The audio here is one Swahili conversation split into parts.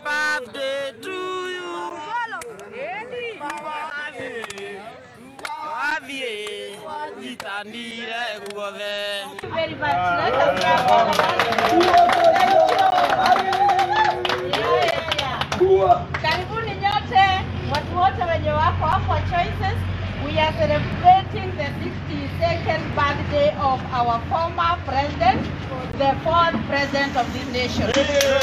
birthday to you. Wathiĩ nyitanire guothe. very much. Let us clap for the Karibuni nyote watu wote wenye wako hapo Choices. We are celebrating the 62nd birthday of our former president, the fourth president of this nation.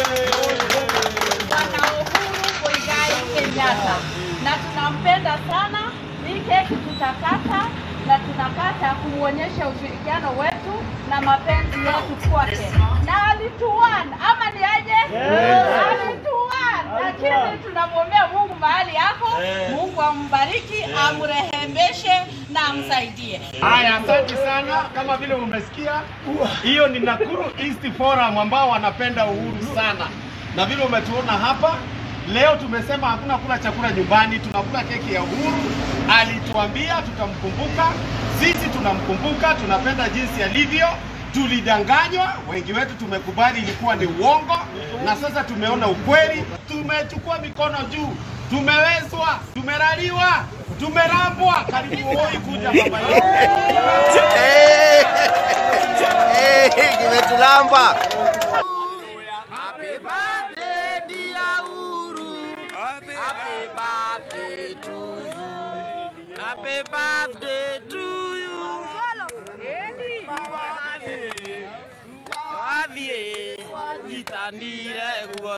Bwana Uhuru Muigai Kenyatta. Na tunampenda sana. Hii keki tutakata na tunakata kumwonyesha ushirikiano wetu na mapenzi yetu kwake. Na alituan ama ni aje? Alituan, lakini tunamwombea Mungu mahali yako, Mungu ambariki, amrehemeshe na amsaidie. Haya, asante sana. Kama vile umesikia, hiyo ni Nakuru East Forum ambao wanapenda uhuru sana, na vile umetuona hapa leo, tumesema hakuna kula chakula nyumbani, tunakula keki ya uhuru. Alituambia tutamkumbuka, sisi tunamkumbuka, tunapenda jinsi alivyo. Tulidanganywa, wengi wetu tumekubali ilikuwa ni uongo, na sasa tumeona ukweli. Tumechukua mikono juu, tumewezwa, tumeraliwa, tumerambwa. Karibu Voi kuja baba yetu. kimetulamba Happy birthday dear Uhuru. Happy birthday to you. Happy birthday to you. Wathiĩ nyitanire guothe.